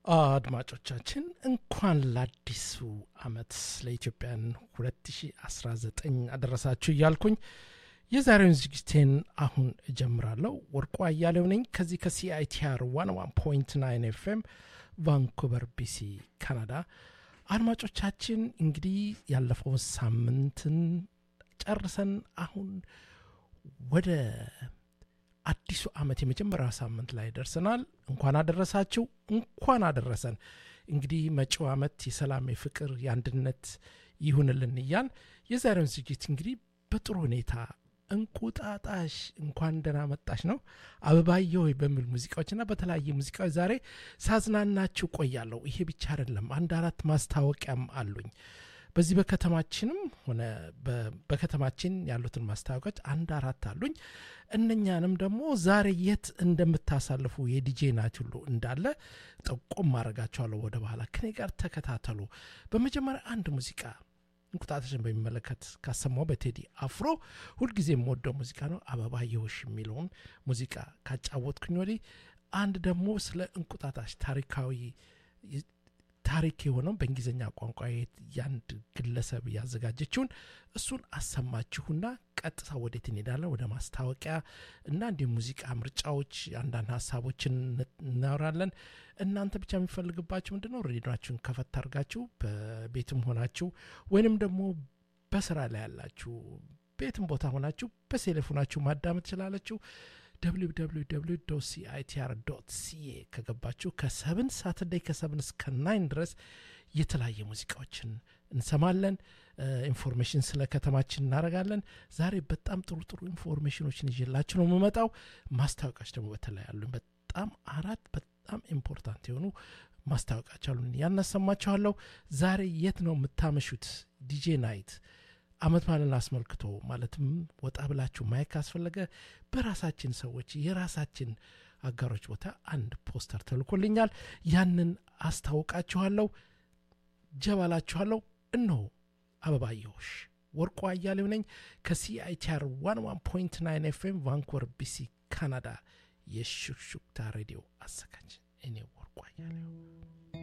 አድማጮቻችን እንኳን ለአዲሱ አመት ለኢትዮጵያን 2019 አደረሳችሁ እያልኩኝ የዛሬውን ዝግጅቴን አሁን እጀምራለሁ። ወርቁ አያሌው ነኝ ከዚህ ከሲአይቲአር 101.9 ኤፍኤም ቫንኩቨር ቢሲ ካናዳ። አድማጮቻችን እንግዲህ ያለፈውን ሳምንትን ጨርሰን አሁን ወደ አዲሱ አመት የመጀመሪያው ሳምንት ላይ ደርሰናል። እንኳን አደረሳችሁ፣ እንኳን አደረሰን። እንግዲህ መጪው አመት የሰላም፣ የፍቅር፣ የአንድነት ይሁንልን እያል የዛሬውን ዝግጅት እንግዲህ በጥሩ ሁኔታ እንቁጣጣሽ እንኳን ደህና መጣሽ ነው አበባየ ሆይ በሚል ሙዚቃዎችና በተለያየ ሙዚቃዎች ዛሬ ሳዝናናችሁ ቆያለሁ። ይሄ ብቻ አይደለም፣ አንድ አራት ማስታወቂያም አሉኝ። በዚህ በከተማችንም ሆነ በከተማችን ያሉትን ማስታወቂያዎች አንድ አራት አሉኝ። እነኛንም ደግሞ ዛሬ የት እንደምታሳልፉ የዲጄ ናት ሁሉ እንዳለ ጠቆም ማድረጋቸዋለሁ። ወደ በኋላ ከኔ ጋር ተከታተሉ። በመጀመሪያ አንድ ሙዚቃ እንቁጣጣሽን በሚመለከት ካሰማው በቴዲ አፍሮ ሁልጊዜ የምወደው ሙዚቃ ነው። አበባየሁሽ የሚለውን ሙዚቃ ካጫወትኩኝ ወዲህ አንድ ደግሞ ስለ እንቁጣጣሽ ታሪካዊ ታሪክ የሆነው በእንግሊዝኛ ቋንቋ የአንድ ግለሰብ ያዘጋጀችውን እሱን አሰማችሁና ቀጥታ ወዴት እንሄዳለን? ወደ ማስታወቂያ እና እንዲሁም ሙዚቃ ምርጫዎች፣ አንዳንድ ሀሳቦችን እናወራለን። እናንተ ብቻ የሚፈልግባችሁ ምንድን ነው? ሬዲዮችሁን ከፈት አድርጋችሁ በቤትም ሆናችሁ ወይንም ደግሞ በስራ ላይ ያላችሁ ቤትም ቦታ ሆናችሁ በቴሌፎናችሁ ማዳመጥ ትችላለችሁ። www ሲአይቲአር ሲኤ ከገባችሁ ከሰብን ሳተርዴይ ከሰብን እስከ ናይን ድረስ የተለያየ ሙዚቃዎችን እንሰማለን። ኢንፎርሜሽን ስለ ከተማችን እናደርጋለን። ዛሬ በጣም ጥሩ ጥሩ ኢንፎርሜሽኖችን ይዤላችሁ ነው የምመጣው። ማስታወቂያዎች ደግሞ በተለይ አሉኝ። በጣም አራት በጣም ኢምፖርታንት የሆኑ ማስታወቂያዎች አሉን። ያናሰማችኋለሁ። ዛሬ የት ነው የምታመሹት? ዲጄ ናይት አመት ባልን አስመልክቶ ማለትም ወጣ ብላችሁ ማየት ካስፈለገ በራሳችን ሰዎች የራሳችን አጋሮች ቦታ አንድ ፖስተር ተልኮልኛል። ያንን አስታውቃችኋለሁ፣ ጀባላችኋለሁ። እነሆ አበባየሁሽ ወርቁ አያሌው ነኝ ከሲአይቲአር 11.9 ኤፍኤም ቫንኩቨር ቢሲ ካናዳ የሹክሹክታ ሬዲዮ አዘጋጅ እኔ ወርቁ አያሌው